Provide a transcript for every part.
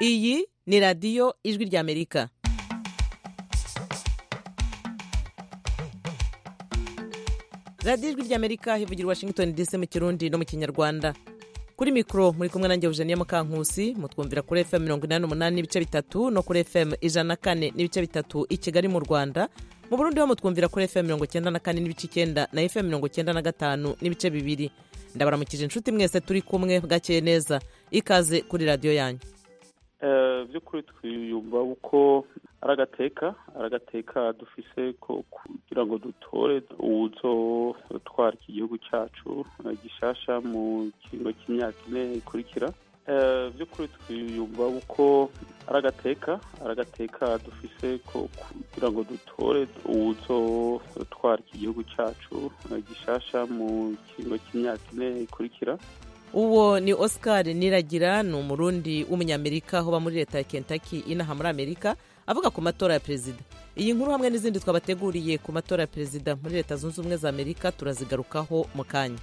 iyi ni radiyo ijwi ry'amerika radiyo ijwi ry'amerika hivugira washington dc mu kirundi no mu kinyarwanda kuri mikoro muri kumwe nanjye eugenie mukankusi mutwumvira kuri fm mirongo inani n'umunani n'ibice bitatu no kuri fm ijana na kane n'ibice bitatu i kigali mu rwanda mu burundi ho mutwumvira kuri fm mirongo icyenda na kane n'ibice icyenda na fm mirongo icyenda na gatanu n'ibice bibiri ndabaramukije inshuti mwese turi kumwe bwakeye neza ikaze kuri radiyo yanyu by'ukuri twiyumva uko ari agateka ari agateka dufise ko kugira ngo dutore uwuzotwara iki gihugu cyacu gishasha mu kiringo cy'imyaka ine ikurikira by'ukuri twiyumva uko ari agateka ari agateka dufise ko kugira ngo dutore uwuzotwara iki gihugu cyacu gishasha mu kiringo cy'imyaka ine ikurikira uwo ni oscar niragira ni umurundi w'umunyamerika uba muri leta ya kentucky inaha muri amerika avuga ku matora ya perezida iyi nkuru hamwe n'izindi twabateguriye ku matora ya perezida muri leta zunze ubumwe za amerika turazigarukaho mu kanya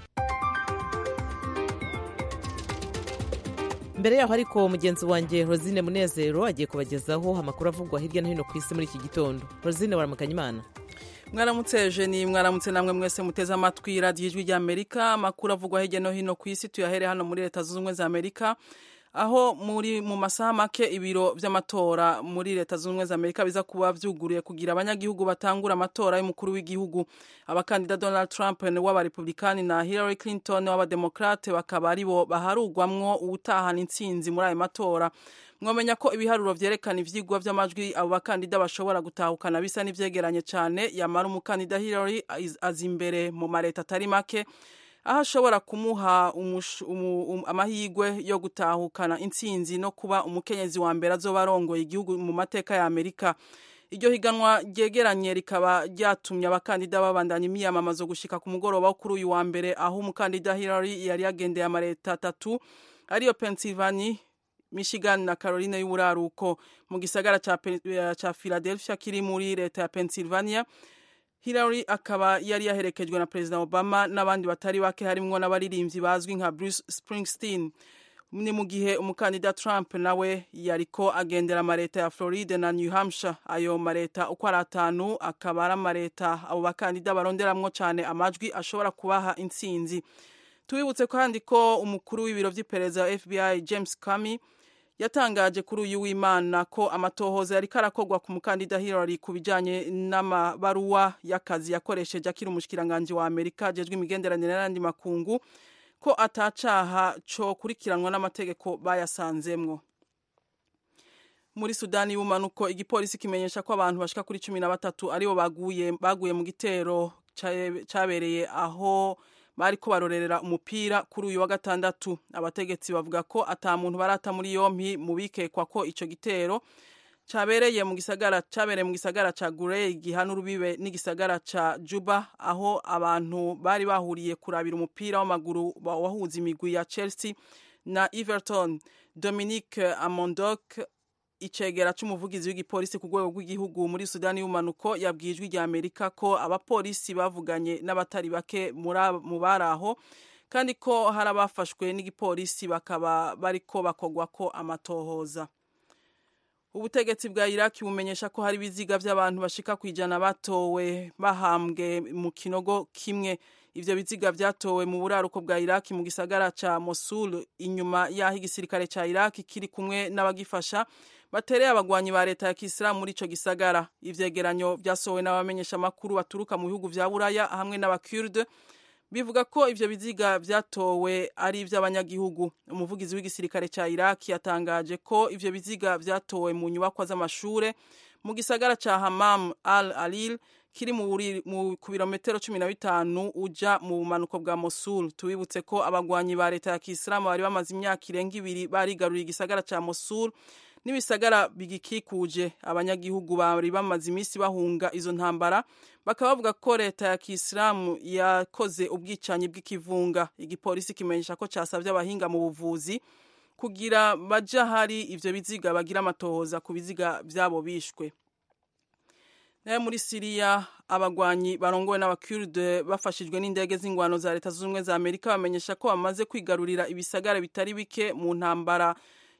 mbere yaho ariko mugenzi wanjye rosine munezero agiye kubagezaho amakuru avugwa hirya no hino ku isi muri iki gitondo rosine waramukanya imana mwaramutse jeni mwaramutse namwe mwese muteze amatwi radiyo ijwi ry'amerika amakuru avugwa hirya no hino ku isi tuyahere hano muri leta zunze ubumwe za amerika aho muri mu masaha make ibiro by'amatora muri leta zunze ubumwe za amerika biza kuba byuguriye kugira abanyagihugu batangura amatora y'umukuru w'igihugu abakandida donald trump w'abarepublikani na hillary clinton w'abademokrate bakaba aribo baharugwamwo uwutahana intsinzi muri ayo matora mwamenya ko ibiharuro vyerekana ivyigwa vy'amajwi abo bakandida bashobora gutahukana bisa n'ivyegeranye cane yamara umukandida hillary aza imbere mu mareta atari make aho ashobora kumuha um, amahirwe yo gutahukana intsinzi no kuba umukenyezi wa mbere azoba arongoye igihugu mu mateka ya amerika iryo higanwa ryegeranye rikaba ryatumye abakandida babandanya imyiyamamazo gushika ku mugoroba wo kuri uyu wa mbere aho umukandida hillary yari yagendeye amareta atatu ariyo pennsylvania michigan na caroline y'uburaruko mu gisagara ca philadelphia kiri muri leta ya pennsylvania hillary akaba yari yaherekejwe na perezida obama n'abandi batari bake harimwo n'abaririmbyi bazwi nka bruce springsteen ni mu gihe umukandida trump nawe yariko agendera amareta ya floride na new hampshire ayo mareta uko ari atanu akaba ari amareta abo bakandida baronderamwo cane amajwi ashobora kubaha intsinzi tubibutse kandi ko umukuru w'ibiro vy'iperereza fbi james comey yatangaje kuri uyu w'imana ko amatohoza yariko arakorwa ku mukandida hillary ku bijanye n'amabaruwa y'akazi yakoresheje akiri umushikiranganji wa amerika ajejwe imigenderanire n'andi makungu ko atacaha co kurikiranwa n'amategeko bayasanzemwo muri sudani y'ubumanuko igipolisi kimenyesha ko abantu bashika kuri cumi na batatu aribo baguye, baguye mu gitero cabereye aho bariko barorerera umupira kuri uyu wa gatandatu abategetsi bavuga ko ata muntu barata muri yompi mu bikekwa ko ico gitero cabereye mu gisagara cabereye mu gisagara ca Gurey gihana urubibe n'igisagara ca Juba aho abantu bari bahuriye kurabira umupira w'amaguru wahuza imigwi ya Chelsea na Everton Dominique Amondok icegera c'umuvugizi w'igipolisi ku rwego rw'igihugu muri sudani y'umanuko yabwiye ijwi rya amerika ko abapolisi bavuganye n'abatari bake mu bari aho kandi ko hari abafashwe n'igipolisi bakaba bariko bakogwa ko amatohoza ubutegetsi bwa iraki bumenyesha ko hari ibiziga vy'abantu bashika ku ijana batowe bahambwe mu kinogo kimwe ivyo biziga vyatowe mu buraruko bwa iraki mu gisagara ca mosul inyuma y'aho igisirikare ca iraki kiri kumwe n'abagifasha batereye abagwanyi ba leta ya kisilamu muri ico gisagara ivyegeranyo vyasohowe n'abamenyesha makuru baturuka mu bihugu vya buraya hamwe n'abakurde bivuga ko ivyo biziga vyatowe ari ivy'abanyagihugu umuvugizi w'igisirikare ca iraki yatangaje ko ivyo biziga vyatowe mu nyubakwa z'amashure mu gisagara ca hamam al alil kiri ku birometero cumi na bitanu uja mu bumanuko bwa mosul tubibutse ko abagwanyi ba leta ya kisilamu bari bamaze imyaka irenga ibiri barigaruriye igisagara ca mosul n'ibisagara bigikikuje abanyagihugu bari bamaze iminsi bahunga izo ntambara bakaba bavuga ko leta ya kisilamu yakoze ubwicanyi bw'ikivunga igipolisi kimenyesha ko casavye abahinga mu buvuzi kugira baja hari ivyo biziga bagira amatohoza ku biziga vyabo bishwe nayo muri siriya abagwanyi barongowe n'abakurde bafashijwe n'indege z'ingwano za leta zunze ubumwe za amerika bamenyesha ko bamaze kwigarurira ibisagara bitari bike mu ntambara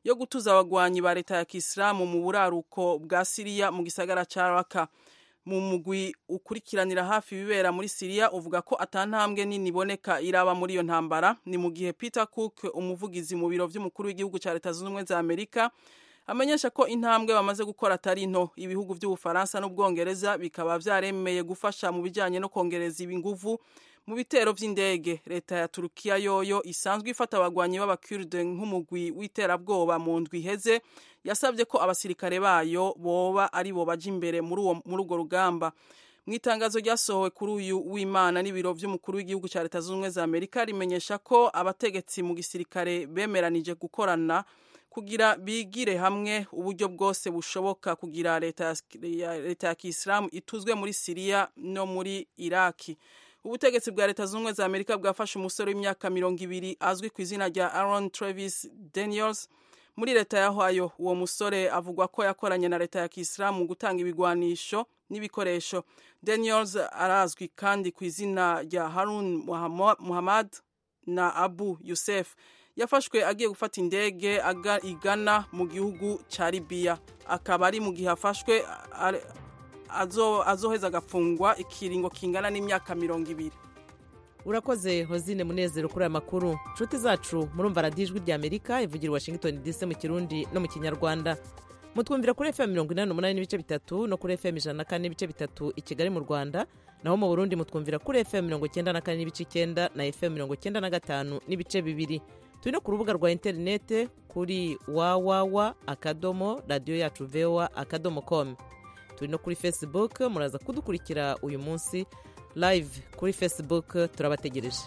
yo gutuza abagwanyi ba leta ya kisilamu mu buraruko bwa siriya mu gisagara ca raka mu mugwi ukurikiranira hafi ibibera muri siriya uvuga ko atantambwe nini iboneka iraba muri iyo ntambara ni mu gihe peter cook umuvugizi mu biro vy'umukuru w'igihugu ca leta zunze ubumwe za amerika amenyesha ko intambwe bamaze gukora atari nto ibihugu by'ubufaransa n'ubwongereza bikaba vyaremeye gufasha mu bijanye no kongereza inguvu mu bitero vy'indege leta ya turukiya yoyo isanzwe ifata abagwanyi b'abakurde nk'umugwi w'iterabwoba mu ndwi iheze yasabye ko abasirikare bayo boba ari bo baja imbere muri urwo rugamba mu itangazo ryasohowe kuri uyu w'imana n'ibiro vy'umukuru w'igihugu ca leta zunze ubumwe za amerika rimenyesha ko abategetsi mu gisirikare bemeranije gukorana kugira bigire hamwe uburyo bwose bushoboka kugira leta ya kisilamu ituzwe muri siriya no muri iraki ubutegetsi bwa leta zunze ubumwe za amerika bwafashe umusore w'imyaka mirongo ibiri azwi ku izina rya aaron travis daniels muri leta ya ohio uwo musore avugwa ko yakoranye na leta ya kisilamu mu gutanga ibigwanisho n'ibikoresho daniels arazwi kandi ku izina rya harun muhammad na abu yusef yafashwe agiye gufata indege igana mu gihugu cya libiya akaba ari mu gihe afashwe azoheza agafungwa ikiringo kingana n'imyaka mirongo ibiri urakoze hozine munezero kuri aya makuru inshuti zacu murumva radiyo ijwi rya amerika ivugira washington dc mu kirundi no mu kinyarwanda mutwumvira kuri fm mirongo inani n'umunani n'ibice bitatu no kuri fm ijana na kane n'ibice bitatu i kigali mu rwanda naho mu burundi mutwumvira kuri fm mirongo icyenda na kane n'ibice icyenda na fm mirongo icyenda na gatanu n'ibice bibiri turi no ku rubuga rwa interinete kuri wawawa akadomo radiyo yacu voa akadomo com turi no kuri facebook muraza kudukurikira uyu munsi live kuri facebook turabategereje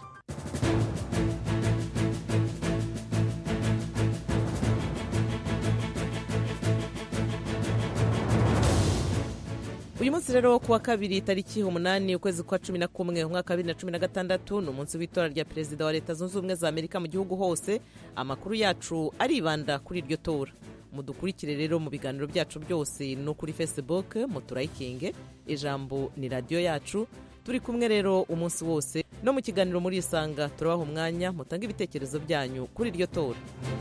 uyu munsi rero wo kuwa kabiri tariki umunani ukwezi kwa cumi na kumwe umwaka wa bibiri na cumi na gatandatu ni umunsi w'itora rya perezida wa leta zunze ubumwe za amerika mu gihugu hose amakuru yacu aribanda kuri iryo tora mudukurikire rero mu biganiro byacu byose no kuri facebook muturayikinge ijambo ni radiyo yacu turi kumwe rero umunsi wose no mu kiganiro muri isanga turabaha umwanya mutange ibitekerezo byanyu kuri iryo tora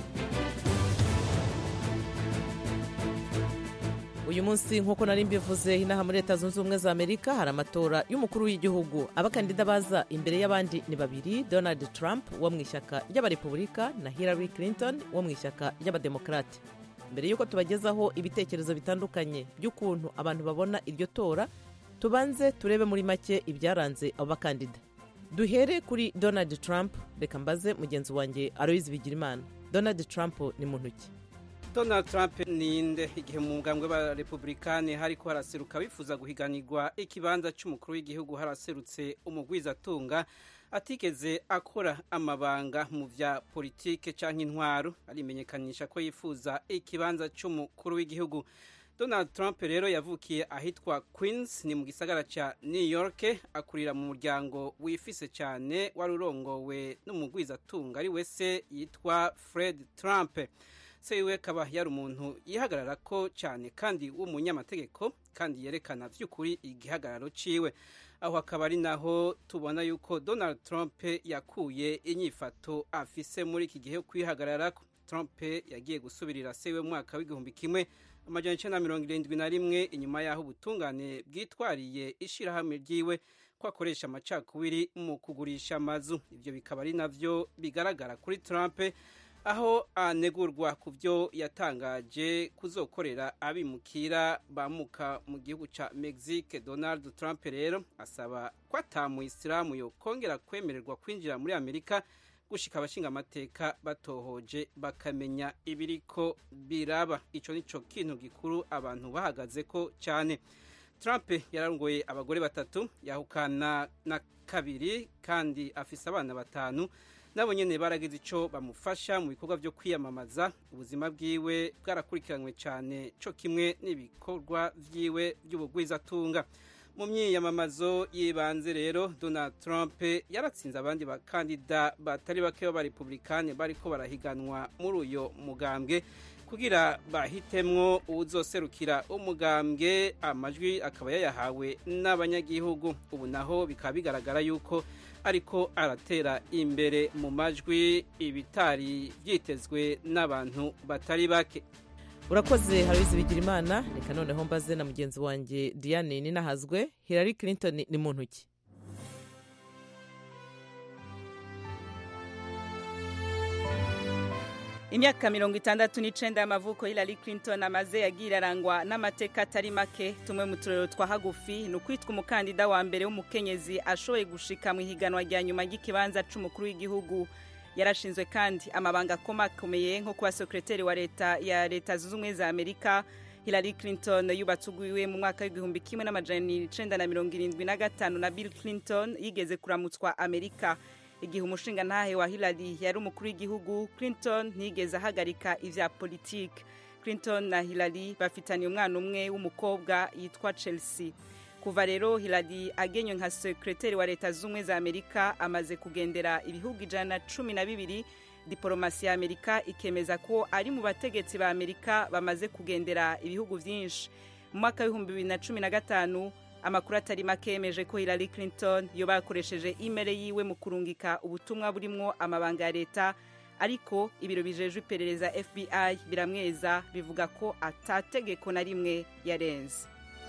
uyu munsi nk'uko nari mbivuze inaha muri leta zunze ubumwe za amerika hari amatora y'umukuru w'igihugu abakandida baza imbere y'abandi ni babiri donald trump wo mu ishyaka ry'abarepubulika na hillary clinton wo mu ishyaka ry'abademokarate mbere y'uko tubagezaho ibitekerezo bitandukanye by'ukuntu abantu babona iryo tora tubanze turebe muri make ibyaranze abo bakandida duhere kuri donald trump reka mbaze mugenzi wanjye aloyizi bigirimana donald trump ni muntu ki donald trump ninde igihe mu mugambwe w'abarepublikani hariko haraseruka bifuza guhiganirwa ikibanza cy'umukuru w'igihugu haraserutse umugwizatunga atigeze akora amabanga mu vya politike canke intwaro arimenyekanisha ko yifuza ikibanza c'umukuru w'igihugu donald trump rero yavukiye ahitwa queens ni mu gisagara ca new york akurira mu muryango wifise cyane wari urongowe n'umugwizatunga ari wese yitwa fred trump se wiwe akaba yari umuntu yihagarara ko cyane kandi w'umunyamategeko kandi yerekana by'ukuri igihagararo ciwe aho akaba ari naho tubona yuko donald trump yakuye inyifato afise muri iki gihe kwihagarara trump yagiye gusubirira se wiwe mu mwaka w'igihumbi kimwe amajana icenda na mirongo irindwi na rimwe inyuma y'aho ubutungane bwitwariye ishirahamwe ryiwe ko akoresha amacakubiri mu kugurisha amazu ibyo bikaba ari navyo bigaragara kuri trump aho anegurwa ku byo yatangaje kuzokorera abimukira bamuka mu gihugu ca mexique donald trump rero asaba ko atamu isilamu yo kongera kwemererwa kwinjira muri amerika gushika abashinga amateka batohoje bakamenya ibiriko biraba ico nico kintu gikuru abantu bahagaze ko cyane trump yararongoye abagore batatu yahukana na kabiri kandi afise abana batanu nabo nyene baragize ico bamufasha mu bikorwa vyo kwiyamamaza ubuzima bwiwe bwarakurikiranywe cyane co kimwe n'ibikorwa vyiwe by'ubugwizatunga mu myiyamamazo y'ibanze rero donald trump yaratsinze abandi bakandida batari bake b'abarepublikani bariko barahiganwa muri uyo mugambwe kugira bahitemwo uwuzoserukira umugambwe amajwi akaba yayahawe n'abanyagihugu ubu naho bikaba bigaragara yuko ariko aratera imbere mu majwi ibitari byitezwe n'abantu batari bake urakoze harabizi bigira imana reka noneho mbaze na mugenzi wanjye diane ninahazwe hillary clinton ni mu ntoki imyaka mirongo itandatu n'icenda y'amavuko Hillary Clinton amaze yagiye arangwa n'amateka atari make tumwe mu turero twa hagufi ni ukwitwa umukandida wa mbere w'umukenyezi ashoboye gushika mu ihiganwa rya nyuma ry'ikibanza c'umukuru w'igihugu yarashinzwe kandi amabanga akomakomeye nko kuba sekreteri wa leta ya leta zunze ubumwe za amerika Hillary Clinton yubatse ugwiwe mu mwaka w'igihumbi kimwe n'amajana icenda na mirongo irindwi na gatanu na Bill Clinton yigeze kuramutswa amerika igihe umushinga ntahe wa Hillary yari umukuru w'igihugu Clinton ntiyigeze ahagarika ivya politike Clinton na Hillary bafitaniye umwana umwe w'umukobwa yitwa Chelsea kuva rero Hillary agenywe nka sekreteri wa leta z'ubumwe za Amerika amaze kugendera ibihugu ijana na cumi na bibiri diporomasi ya Amerika ikemeza ko ari mu bategetsi ba Amerika bamaze kugendera ibihugu vyinshi mu mwaka w'ibihumbi bibiri na cumi na gatanu amakuru atari make yemeje ko Hillary Clinton yoba yakoresheje imere yiwe mu kurungika ubutumwa burimwo amabanga ya leta ariko ibiro bijejwe iperereza FBI biramweza bivuga ko atategeko na rimwe yarenze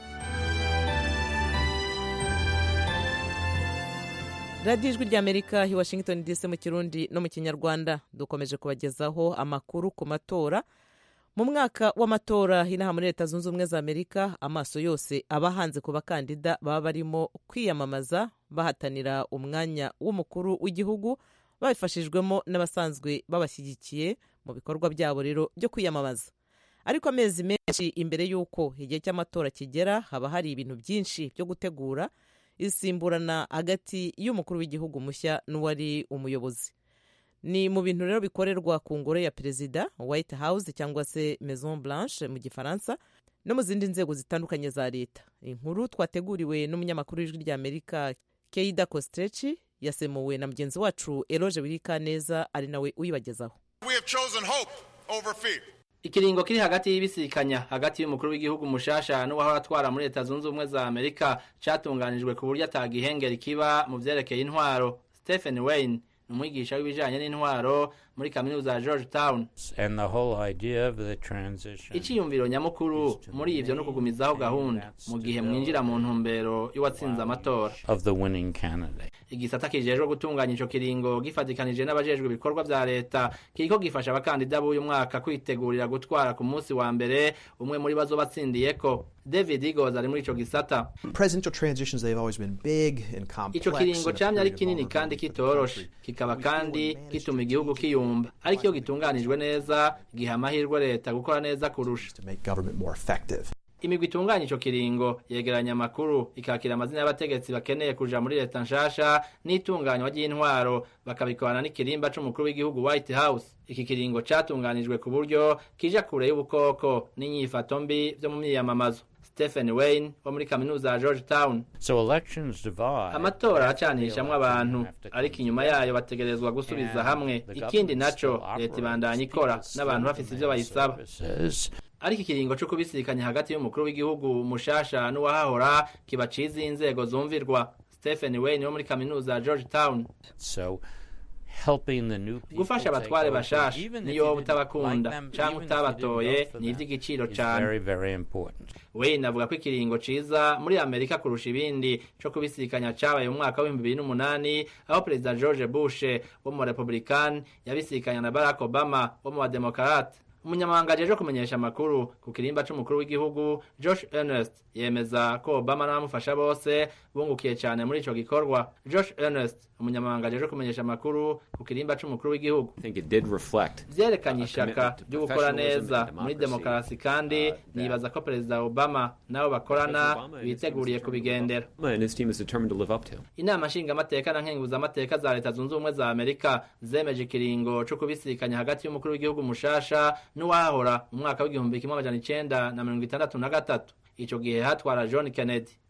radiyo ijwi ry'amerika i washington dc mu kirundi no mu kinyarwanda dukomeje kubagezaho amakuru ku matora mu mwaka w'amatora inaha muri leta zunze ubumwe za amerika amaso yose aba ahanze ku bakandida baba barimo kwiyamamaza bahatanira umwanya w'umukuru w'igihugu babifashijwemo n'abasanzwe babashyigikiye mu bikorwa byabo rero byo kwiyamamaza ariko amezi menshi imbere y'uko igihe cy'amatora kigera haba hari ibintu byinshi byo gutegura isimburana hagati y'umukuru w'igihugu mushya n'uwari umuyobozi ni mu bintu rero bikorerwa ku ngoro ya perezida white house cyangwa se maison blanche mu gifaransa no mu zindi nzego zitandukanye za leta inkuru twateguriwe n'umunyamakuru w'ijwi ry'amerika keida kostreci yasemuwe na mugenzi wacu eroge wirikaneza ari nawe uyibagezaho ikiringo kiri hagati y'ibisikanya hagati y'umukuru w'igihugu mushasha n'uwahora atwara muri leta zunze ubumwe za amerika catunganijwe ku buryo atagihengeri kiba mu vyerekeye intwaro stephen wayne ni umwigisha w'ibijanye n'intwaro muri kaminuza ya george town iciyumviro nyamukuru muri ivyo ni ukugumizaho gahunda mu gihe mwinjira mu ntumbero y'uwatsinze amatora igisata kijejwe gutunganya ico kiringo gifatikanije n'abajejwe ibikorwa vya leta kiriko gifasha abakandida b'uyu mwaka kwitegurira gutwara ku munsi wa mbere umwe muri bazo batsindiyeko david igos ari muri ico gisata ico kiringo camye ari kinini kandi kitoroshe kikaba kandi gituma igihugu kiyumva ariko iyo gitunganijwe neza giha amahirwe leta gukora neza kurusha imigwi itunganya ico kiringo yegeranya amakuru ikakira amazina y'abategetsi bakeneye kuja muri leta nshasha n'itunganywa ry'intwaro bakabikorana n'ikirimba c'umukuru w'igihugu white house iki kiringo catunganijwe ku buryo kija kure y'ubukoko n'inyifato mbi vyo mu myiyamamazo stephen wayne wo muri kaminuza ya george town amatora aracanishamwo abantu ariko inyuma yayo bategerezwa gusubiza hamwe ikindi naco leta ibandanya ikora n'abantu bafise ivyo bayisaba ariko ikiringo co kubisikanya hagati y'umukuru w'igihugu mushasha n'uwahahora kiba ciza inzego zumvirwa stephen wayne wo muri kaminuza ya george town gufasha abatware bashasha niyo wowe utabakunda canke utabatoye ni ivy'igiciro cane wayne avuga ko ikiringo ciza muri amerika kurusha ibindi co kubisikanya cabaye mu mwaka w'ibihumbi bibiri n'umunani aho perezida george bush wo mu barepublikani yabisikanya na barack obama wo mu bademokarate umunyamabanga ajeje kumenyesha amakuru ku kirimba c'umukuru w'igihugu josh ernest yemeza ko obama n'abamufasha bose bungukiye cyane muri ico gikorwa josh ernest umunyamabanga ajeje kumenyesha amakuru ku kirimba c'umukuru w'igihugu vyerekanye ishaka ryo gukora neza muri demokarasi kandi nibaza ko perezida obama nabo bakorana biteguriye kubigendera inama nshingamateka na nkenguzamateka za leta zunze ubumwe za amerika zemeje ikiringo co kubisikanya hagati y'umukuru w'igihugu mushasha n'uwahahora mu mwaka w'igihumbi kimwe amajana icenda na mirongo itandatu na gatatu ico gihe hatwara john kennedy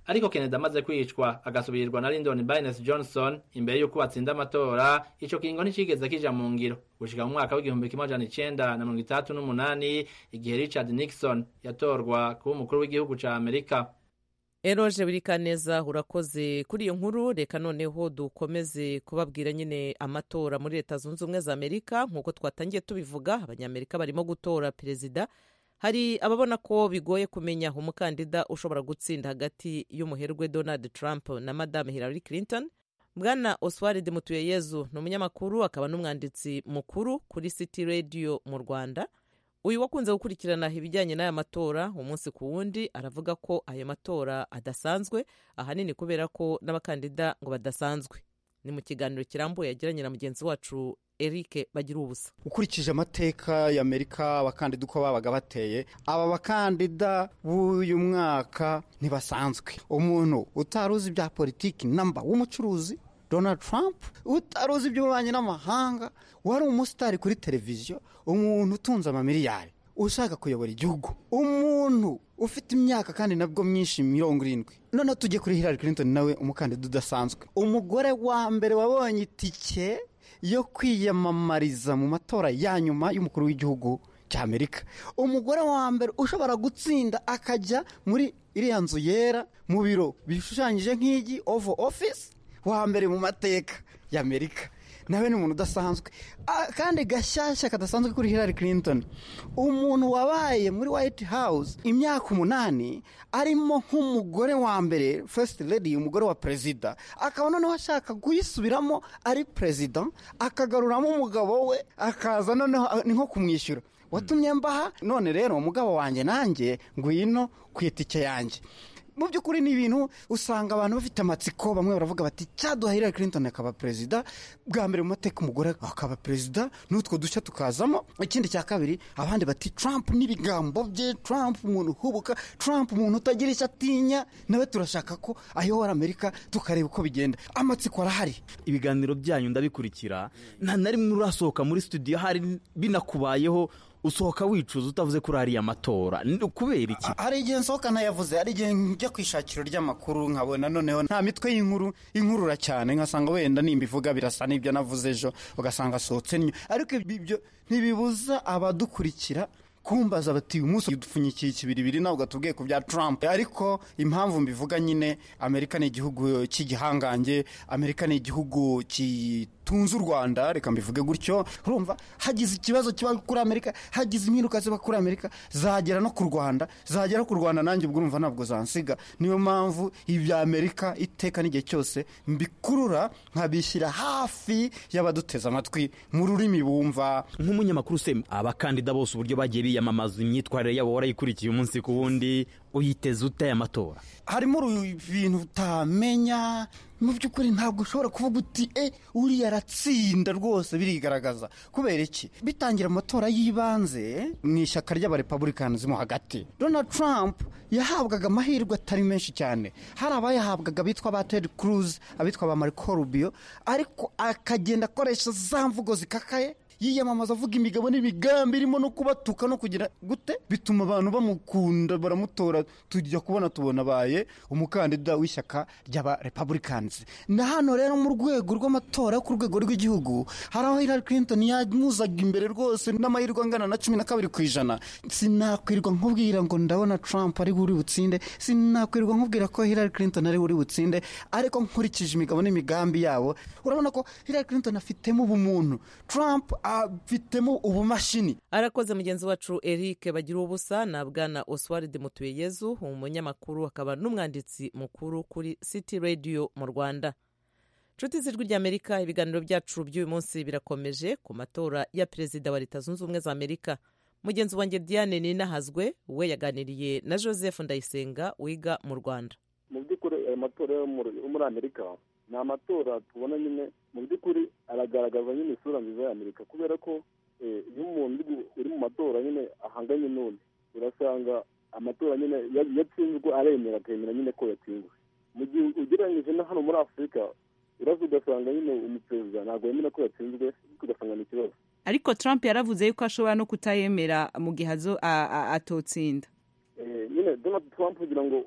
ariko kennedy amaze kwicwa agasubirirwa na lyndon baines johnson imbere y'uko batsinda amatora ico kiringo nticigeze kija mu ngiro gushika mu mwaka w'igihumbi kimwe amajana icenda na mirongo itandatu n'umunani igihe richard nixon yatorwa kuba umukuru w'igihugu ca amerika eroje wirikaneza urakoze kuri iyo nkuru reka noneho dukomeze kubabwira nyine amatora muri leta zunze ubumwe za amerika nk'uko twatangiye tubivuga abanyamerika barimo gutora perezida hari ababona ko bigoye kumenya umukandida ushobora gutsinda hagati y'umuherwe donald trump na madame hillary clinton bwana oswald mutuyeyezu ni umunyamakuru akaba n'umwanditsi mukuru kuri city radio mu rwanda uyu wakunze gukurikirana ibijyanye n'aya matora umunsi ku wundi aravuga ko ayo matora adasanzwe ahanini kubera ko n'abakandida ngo badasanzwe ni mu kiganiro kirambuye yagiranye na mugenzi wacu eric bagira ubusa ukurikije amateka y'amerika abakandida uko babaga bateye aba bakandida b'uyu mwaka ntibasanzwe umuntu utari uzi ibya politiki namba w'umucuruzi donald trump utari uzi iby'ububanyi n'amahanga wari umusitari kuri televiziyo umuntu utunze amamiliyari ushaka kuyobora igihugu umuntu ufite imyaka kandi nabwo myinshi mirongo irindwi noneho tujye kuri hillary clinton nawe umukandida udasanzwe umugore wa mbere wabonye itike yo kwiyamamariza mu matora ya nyuma y'umukuru w'igihugu cy'amerika umugore wa mbere ushobora gutsinda akajya muri iriya nzu yera mu biro bishushanyije nk'igi ovo office wa mbere mu mateka y'amerika nawe ni umuntu udasanzwe kandi gashyashya kadasanzwe kuri hillary clinton umuntu wabaye muri white house imyaka umunani arimo nk'umugore wa mbere first lady umugore wa perezida akaba noneho ashaka kuyisubiramo ari perezida akagaruramo umugabo we akaza noneho ni nko kumwishyura watumye mbaha none rero umugabo wanjye nanjye ngwino ku itike yanjye mu by'ukuri ni ibintu usanga abantu bafite amatsiko bamwe baravuga bati cyaduha hillary clinton akaba perezida bwa mbere mu mateka umugore akaba perezida n'utwo dushya tukazamo ikindi cya kabiri abandi bati trump n'ibigambo bye trump umuntu uhubuka trump umuntu utagira icyo atinya nawe turashaka ko ayobora amerika tukareba uko bigenda amatsiko arahari ibiganiro byanyu ndabikurikira nta na rimwe urasohoka muri studio hari binakubayeho usohoka wicuza utavuze kuri ariya matora kubera iki hari igihe nsohoka ntayavuze hari igihe njya ku ishakiro ry'amakuru nkabona noneho nta mitwe y'inkuru inkurura cyane nkasanga wenda nimba ivuga birasa n'ibyo navuze ejo ugasanga asohotse niyo ariko ibyo ntibibuza abadukurikira kumbaza bati uyu munsi dupfunyikiye ikibiribiri ntabwo tubwiye ku bya Trump ariko impamvu mbivuga nyine amerika ni igihugu cy'igihangange amerika ni igihugu gitunze u rwanda reka mbivuge gutyo urumva hagize ikibazo kiba kuri amerika hagize impinduka ziba kuri amerika zagera no ku rwanda zagera ku rwanda nanjye ubwo urumva ntabwo zansiga niyo mpamvu ibya amerika iteka n'igihe cyose mbikurura nkabishyira hafi y'abaduteze amatwi mu rurimi bumva nk'umunyamakuru se abakandida bose uburyo bagiye biyamamaza imyitwarire yabo warayikurikiye umunsi ku wundi uyiteze ute aya matora harimo ibintu utamenya mu by'ukuri ntabwo ushobora kuvuga uti e uriya aratsinda rwose birigaragaza kubera iki bitangira amatora y'ibanze mu ishyaka ry'abarepabulikani mo hagati donald trump yahabwaga amahirwe atari menshi cyane hari abayahabwaga bitwa ba ted cruz abitwa ba marco rubio ariko akagenda akoresha za mvugo zikakaye yiyamamaza avuga imigabo n'imigambi irimo no kubatuka no kugira gute bituma abantu bamukunda baramutora tujya kubona tubona abaye umukandida w'ishyaka ry'aba republicans na hano rero mu rwego rw'amatora ku rwego rw'igihugu hari aho hillary clinton yamuzaga imbere rwose n'amahirwe angana na cumi na kabiri ku ijana sinakwirirwa nkubwira ngo ndabona trump ari uri butsinde sinakwirirwa nkubwira ko hillary clinton ari uri butsinde ariko nkurikije imigabo n'imigambi yabo urabona ko hillary clinton afitemo ubumuntu trump afitemo ubumashini arakoze mugenzi wacu eric bagira ubusa na bwana oswald mutuyeyezu umunyamakuru akaba n'umwanditsi mukuru kuri city radio mu rwanda nshuti z'ijwi ry'amerika ibiganiro byacu by'uyu munsi birakomeje ku matora ya perezida wa leta zunze ubumwe za amerika mugenzi wanjye diane ninahazwe we yaganiriye na joseph ndayisenga wiga mu rwanda mu by'ukuri ayo matora yo muri amerika ni amatora tubona nyine mu by'ukuri aragaragaza nyine isura nziza ya amerika kubera ko iyo umuntu uri mu matora nyine ahanganye n'undi urasanga amatora nyine yatsinzwe aremera akemera nyine ko yatsinzwe mu gihe ugereranyije na hano muri afurika uraza ugasanga nyine umuperezida ntabwo yemera ko yatsinzwe ugasanga ni ikibazo ariko trump yaravuze yuko ashobora no kutayemera mu gihe atotsinda nyine donald trump kugira ngo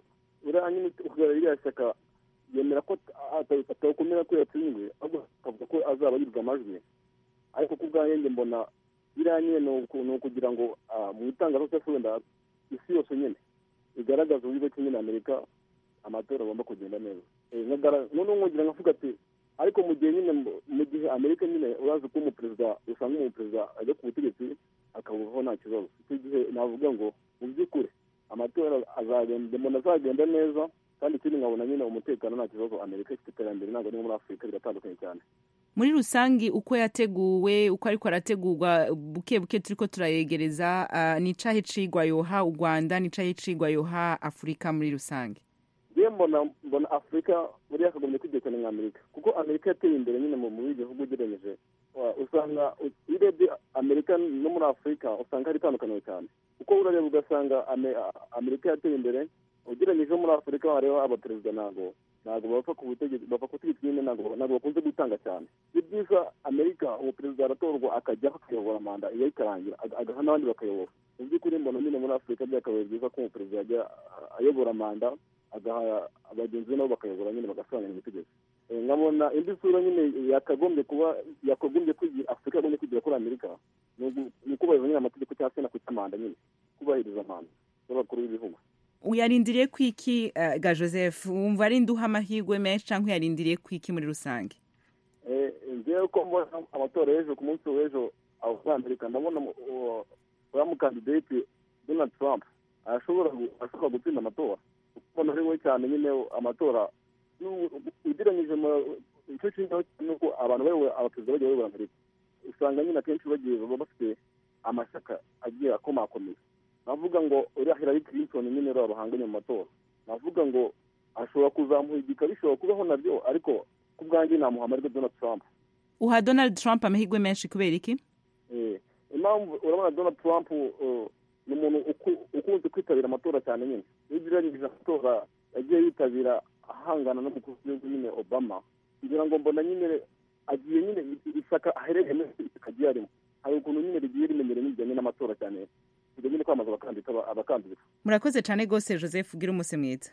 uriya nyine uhagarara iriya shyaka yemera ko atakomera ko yatsinzwe ahubwo akavuga ko azaba yibwa amajwi ariko ku bwanjye mbona biriya nyine ni ukugira ngo mu itangazamakuru wenda isi yose nyine igaragaza uburyo ki nyine amerika amatora agomba kugenda neza noneho nkugira nkavuga ati ariko mu gihe nyine mu gihe amerika nyine urazi ko umuperezida usanga umuperezida ajya ku butegetsi akabuvaho nta kibazo icyo gihe navuga ngo mu by'ukuri amatora azagenda mbona azagenda neza kandi ikindi nkabona nyine umutekano nta kibazo amerika ifite iterambere ntabwo ari muri afurika biratandukanye cyane muri rusange uko yateguwe uko ariko arategurwa buke buke turi ko turayegereza ni icahe cigwa yoha u rwanda ni icahe cigwa yoha afurika muri rusange yewe mbona mbona afurika muri yakagombye kwigira cyane nka amerika kuko amerika yateye imbere nyine mu bindi bihugu ugereranyije usanga iyo urebye amerika no muri afurika usanga hari itandukanye cyane kuko urareba ugasanga amerika yateye imbere ugereranyije muri afurika hariho abaperezida ntabwo ntabwo bapfa ku butegetsi bapfa ku butegetsi nyine ntabwo bakunze gutanga cyane ni byiza amerika umuperezida aratorwa akajyaho akayobora manda iyo ikarangira agaha n'abandi bakayobora mu by'ukuri mbona nyine muri afurika byakabaye byiza ko umuperezida yajya ayobora manda agaha abagenzi be nabo bakayobora nyine bagasobanura ubutegetsi nkabona indi sura nyine yakagombye kuba yakagombye kwigira afurika yagombye kwigira kuri amerika ni ukubahiriza nyine amategeko cyangwa se no kuca manda nyine kubahiriza manda z'abakuru b'ibihugu uyarindiriye kwiki ga joseph wumva ari nduha amahirwe menshi cyangwa uyarindiriye kwiki muri rusange ngewe ko mbona amatora y'ejo ku munsi w'ejo aho muri amerika ndabona uriya mukandidate donald trump ashobora ashobora gutsinda amatora kuko ari we cyane nyine amatora ugereranyije icyo kintu ni uko abantu bayoboye abaperezida bagiye bayobora amerika usanga nyine akenshi bagiye baba bafite amashyaka agiye akomakomeye navuga ngo uriya Hillary Clinton nyine rero bahanganye mu matora navuga ngo ashobora kuzamuhigika bishobora kubaho nabyo ariko ku bwanjye namuha amahirwe Donald Trump uha Donald Trump amahirwe menshi kubera iki impamvu urabona Donald Trump ni umuntu ukunze kwitabira amatora cyane nyine iyo ugereranyije amatora yagiye yitabira ahangana n'umukuru w'igihugu nyine Obama kugira ngo mbona nyine agiye nyine ishyaka aherereyemo ishyaka agiye arimo hari ukuntu nyine rigiye rimenyereye n'ibijyanye n'amatora cyane kujya nyine kwamaza abakandida murakoze cyane rwose joseph ugira umunsi mwiza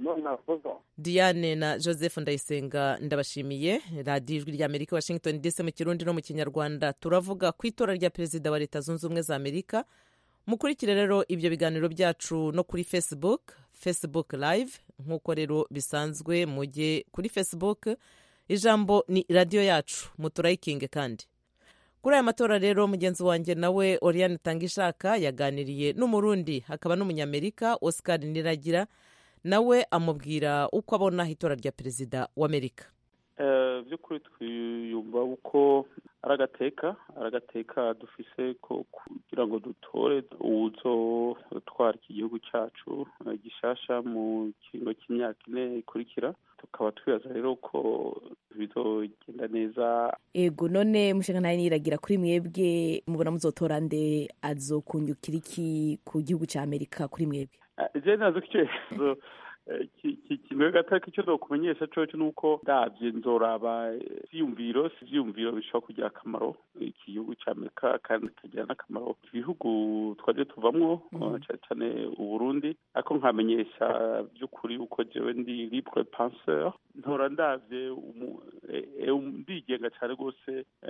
diane na joseph ndayisenga ndabashimiye radiyo ijwi rya amerika washington dc mu kirundi no mu kinyarwanda turavuga ku itora rya perezida wa leta zunze ubumwe za amerika mukurikire rero ibyo biganiro byacu no kuri facebook facebook live nk'uko rero bisanzwe mujye kuri facebook ijambo ni radiyo yacu muturayikinge kandi kuri aya matora rero mugenzi wanjye nawe oriane tangishaka yaganiriye n'umurundi hakaba n'umunyamerika oscar niragira nawe amubwira uko abona itora rya perezida w'amerika by'ukuri twiyumva uko ari agateka ari agateka dufise ko kugira ngo dutore uzotwara iki gihugu cyacu gishasha mu kiringo cy'imyaka ine ikurikira tukaba twibaza rero ko bizogenda neza ego none mushinga nawe niragira kuri mwebwe mubona muzotora nde azokunjukira iki ku gihugu cya amerika kuri mwebwe je nazo icyerekezo kimwe gataka icyo dokumenyesha coco ni uko ndabye nzoraba ivyiyumviro si ivyiyumviro bishobora kugira akamaro iki gihugu cya amerika kandi kikagira n'akamaro ibihugu twaje tuvamwo cyane cyane uburundi ariko nkamenyesha by'ukuri uko jewe ndi libre penseur ntora ndavye ndigenga cyane rwose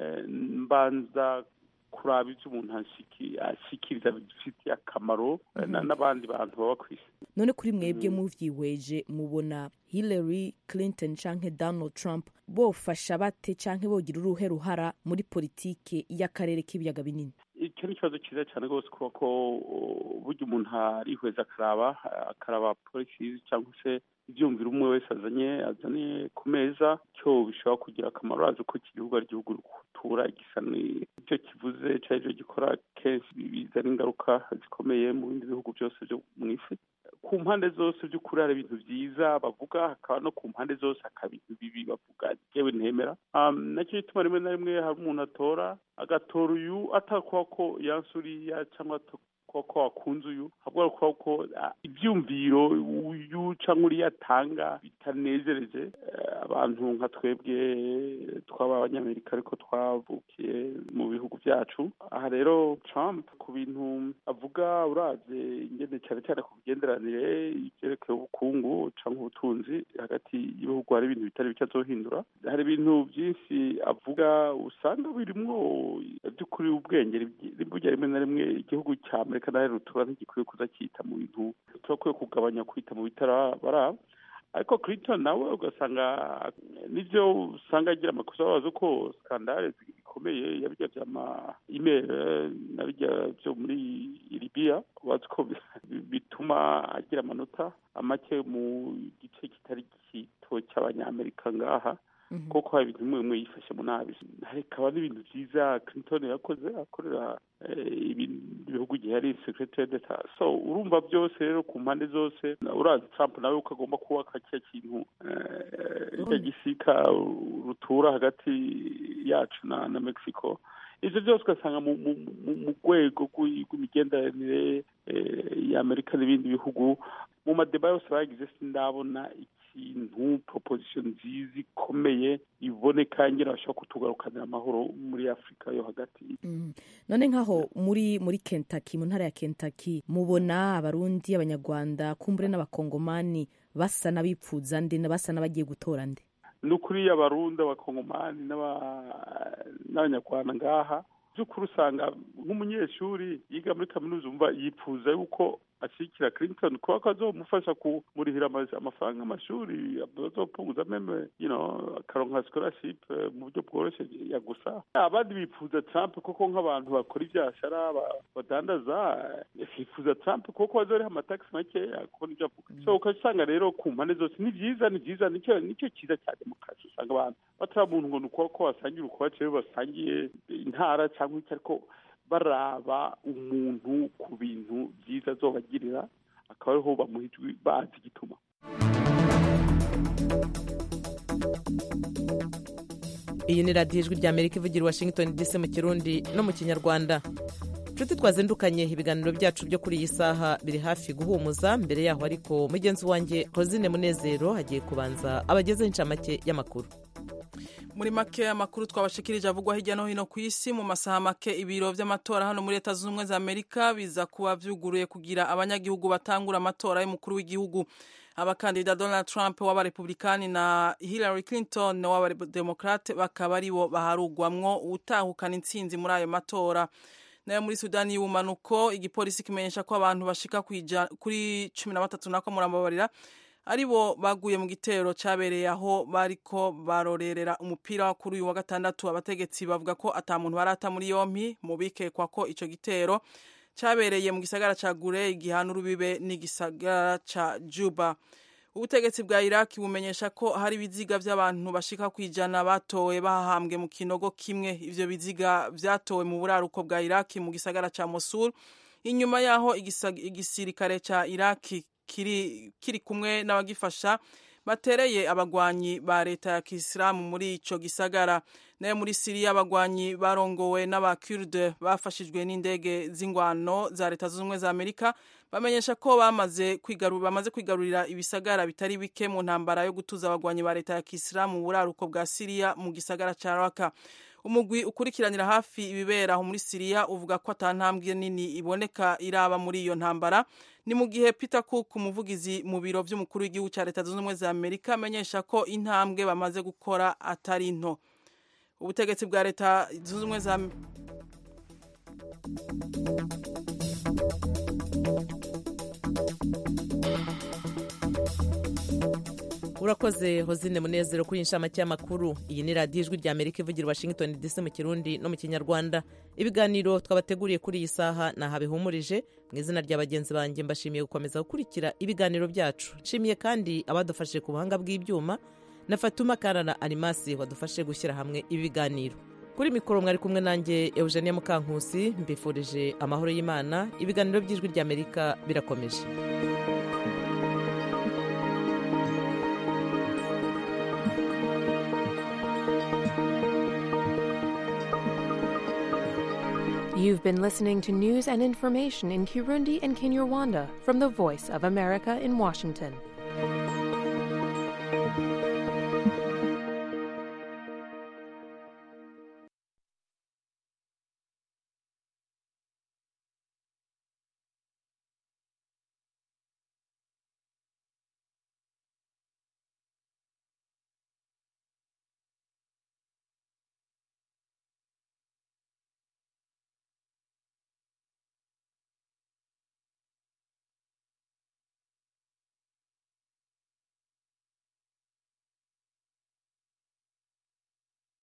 mbanza kuraba ibyo umuntu ashikiriza bifitiye akamaro n'abandi bantu baba ku isi none kuri mwebwe muvyihweje mubona hillary clinton canke donald trump bofasha bate canke bogira uruhe ruhara muri politike y'akarere k'ibiyaga binini icyo ni ikibazo cyiza cyane rwose kuba ko burya umuntu arihweza akaraba akaraba polisi cyangwa se ibyumvira umwe wese azanye azanye ku meza cyo bishobora kugira akamaro azi ko iki gihugu ari igihugu rutura gisa n'icyo kivuze cyari cyo gikora kenshi bizana ingaruka zikomeye mu bindi bihugu byose byo mu isi ku mpande zose by'ukuri hari ibintu byiza bavuga hakaba no ku mpande zose hakaba ibintu bibi bavuga yewe ntemera nacyo gituma rimwe na rimwe hari umuntu atora agatora uyu atakuba ko yanse uriya cyangwa ko ko wakunze uyu ahubwo kuba ko ibyumviro uyu cyangwa uriya atanga bitanezereje abantu nka twebwe twaba abanyamerika ariko twavukiye mu bihugu byacu aha rero Trump ku bintu avuga uraze ingene cyane cyane ku migenderanire ibyerekeye ubukungu cyangwa ubutunzi hagati y'ibihugu hari ibintu bitari bike azohindura hari ibintu byinshi avuga usanga birimwo by'ukuri ubwenge rimwe rimwe na rimwe igihugu cya amerika nawe rutura ntigikwiye kuza cyita mu bintu turakwiye kugabanya kwita mu bitarabara ariko clinton nawe ugasanga nibyo usanga agira amakosa ababaza ko skandale zikomeye yabijya by'ama email na bijya byo muri libiya ubazi ko bituma agira amanota make mu gice kitari gito cy'abanyamerika ngaha kuko hari ibintu bimwe bimwe yifashe mu nabi hakaba n'ibintu byiza clinton yakoze akorera ibihugu igihe ari secretary d'etat so urumva byose rero ku mpande zose urazi trump nawe uko agomba kubaka kiriya kintu icyo gisika rutura hagati yacu na na mexico ibyo byose ugasanga mu rwego rw'imigenderanire y'amerika n'ibindi bihugu mu madeba yose bagize sindabona ikintu proposition nziza ikomeye iboneka ngira bashobora kutugarukanira amahoro muri afurika yo hagati none nk'aho muri muri Kentucky mu ntara ya Kentucky mubona abarundi abanyarwanda kumbure n'abakongomani basa n'abipfuza nde basa n'abagiye gutora nde ni ukuri abarundi abakongomani n'abanyarwanda ngaha by'ukuri usanga nk'umunyeshuri yiga muri kaminuza umva yipfuza yuko ashyigikira clinton kuba ko azomufasha kumurihira amafaranga y'amashuri azopunguza meme you know akaronka scholarship mu buryo bworoshye ya gusa abandi bifuza trump kuko nk'abantu bakora ibyashara badandaza bifuza trump kuko bazoriha amataxi makeya kubona ibyo avuga so ukasanga rero ku mpande zose ni byiza ni byiza nicyo nicyo cyiza cya demokarasi usanga abantu batari muntu ngo ni uko ko basangira ukubace basangiye intara cyangwa icyo ariko baraba umuntu ku bintu byiza azobagirira akaba ariho bamuha ijwi bazi igituma iyi ni radiyo ijwi rya amerika ivugira washington dc mu kirundi no mu kinyarwanda inshuti twazindukanye ibiganiro byacu byo kuri iyi saha biri hafi guhumuza mbere yaho ariko mugenzi wanjye rosine munezero hagiye kubanza abagezeho inshamake y'amakuru muri make amakuru twabashikirije avugwa hirya no hino ku isi mu masaha make ibiro by'amatora hano muri leta zunze ubumwe za amerika biza kuba byuguruye kugira abanyagihugu batangura amatora y'umukuru w'igihugu abakandida donald trump w'abarepublikani na hillary clinton w'abademokrate bakaba aribo baharugwamwo utahukana intsinzi muri ayo matora nayo muri sudani y'ubumanuko igipolisi kimenyesha ko abantu bashika kuri cumi na batatu nako murambabarira aribo baguye mu gitero cyabereye aho bariko barorerera umupira kuri uyu wa gatandatu abategetsi bavuga ko ata muntu barata muri yompi mu bikekwa ko ico gitero cyabereye mu gisagara ca gure igihana urubibe n'igisagara ca juba ubutegetsi bwa iraki bumenyesha ko hari ibiziga by'abantu bashika ku ijana batowe bahahambwe mu kinogo kimwe ivyo biziga vyatowe mu buraruko bwa iraki mu gisagara ca mosul inyuma yaho igisirikare ca iraki kiri, kiri kumwe n'abagifasha batereye abagwanyi ba leta ya kisilamu muri ico gisagara nayo muri siriya abagwanyi barongowe n'abakurde bafashijwe n'indege z'ingwano za leta zunze ubumwe za amerika bamenyesha ko bamaze kwigaru, bamaze kwigarurira ibisagara bitari bike mu ntambara yo gutuza abagwanyi ba leta ya kisilamu mu buraruko bwa siriya mu gisagara ca raka umugwi ukurikiranira hafi ibibera aho muri siriya uvuga ko ata ntambwe nini iboneka iraba muri iyo ntambara ni mu gihe peter cook umuvugizi mu biro by'umukuru w'igihugu cya leta zunze ubumwe za amerika amenyesha ko intambwe bamaze gukora atari nto ubutegetsi bwa leta zunze ubumwe za urakoze hozine munezero kuri inshamake y'amakuru iyi ni radiyo ijwi rya amerika ivugira washington dc mu kirundi no mu kinyarwanda ibiganiro twabateguriye kuri iyi saha ni aha bihumurije mu izina rya bagenzi banjye mbashimiye gukomeza gukurikira ibiganiro byacu nshimiye kandi abadufashije ku buhanga bw'ibyuma na fatuma karara arimasi wadufashe gushyira hamwe ibi biganiro kuri mikoro mwari kumwe nanjye eugenia mukankusi mbifurije amahoro y'imana ibiganiro by'ijwi rya amerika birakomeje iyi You've been listening to news and information in Kirundi and Kinyarwanda from the Voice of America in Washington.